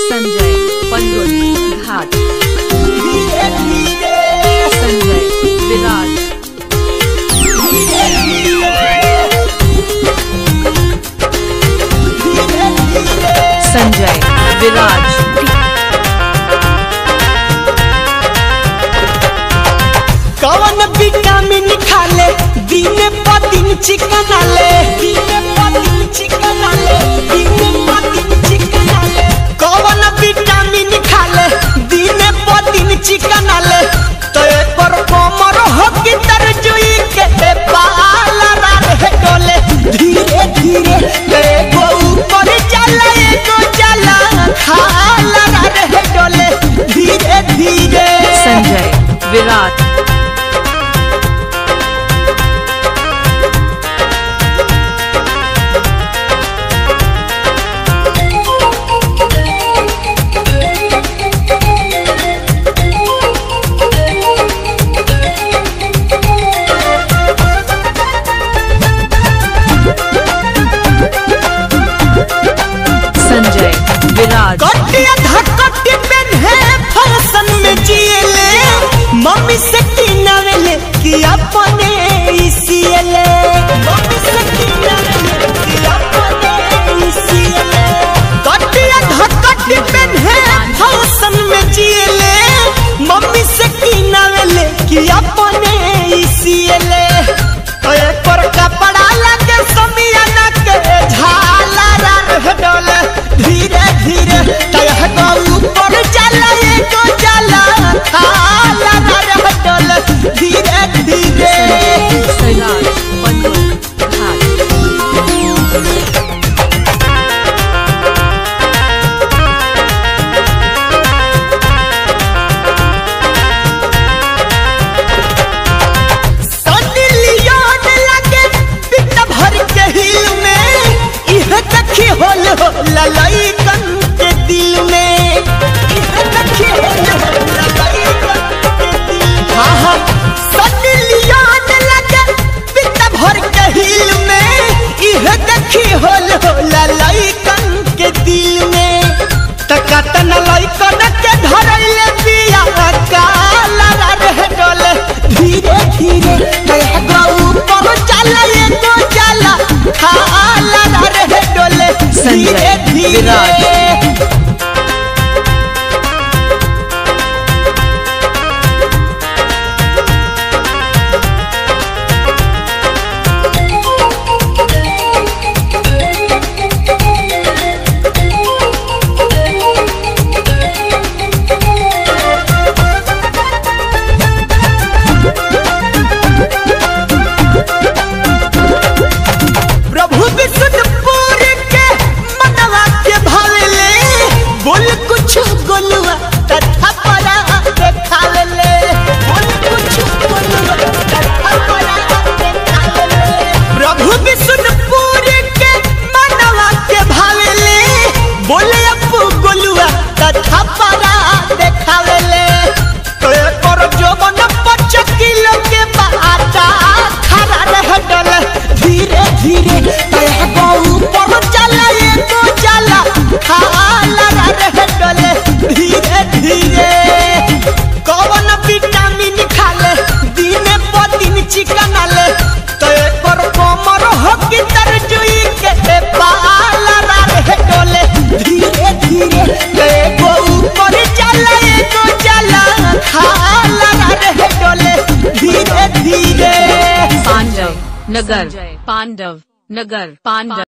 संजय पंगुल घाट संजय विराट संजय विराज कवन विटामिन खाले दिन प दिन चिकन आले दिन प दिन चिकन आले दिन प दिन चिकन आले कवन विटामिन खाले दिन प दिन चिकन आले तो एकर कोमर हो की तरजुई के पाला रे डोले धीरे धीरे एगो ऊपर जाला एगो जाला खाला रे डोले धीरे धीरे संजय विराट संजय विराट कटिया धकटी पेन्हे फैशन में जिएले मम्मी से किनावेले कि अपने इसीएले मम्मी से किनावेले कि अपने इसीएले कटिया धकटी पेन्हे फैशन में जिएले मम्मी से किनावेले कि अपने इसीएले ओए पर कपड़ा लगे समियाना के झाला रह डोले धीरे धीरे तह को ऊपर चला एको चला खाला रह डोले धीरे धीरे विराट पंगुल घाट सनी लियोन लगे पिट भर के हिल में इह देखी होल हो ललैकन के दिल में इह देखी होल हो ललैकन के दिल में हाँ हाँ सनी लियोन लगे पिट भर के हिल में इह देखी होल हो ललैकन के दिल में तकतन लैकन के धरैले बिया काला रह डोले धीरे धीरे कह गऊ पहुँच चला ये तो चला खाला रह डोले धीरे संजय धीरे प्रभु विष्णुपुर के मनवा के भावेले बोल कुछ गोलुआ तथा परा देखावेले बोल कुछ गोलुआ तथा परा देखावेले प्रभु विष्णुपुर के मनवा के भावेले बोले अपू गोलुआ तथा परा देखावेले तो एकर जोबन पाँच किलो के बाटा खड़ा रह डले धीरे धीरे तह गऊ पर चला एको चला खाला रह डले धीरे धीरे कौन विटामिन खाले दिन प दिन चिकन आले तो एकर कोमर हो की तरजुई के पाला रह डले धीरे धीरे एगो ऊपर चला एको चला खाला रह डले धीरे धीरे पांडव नगर पांडव नगर पांडव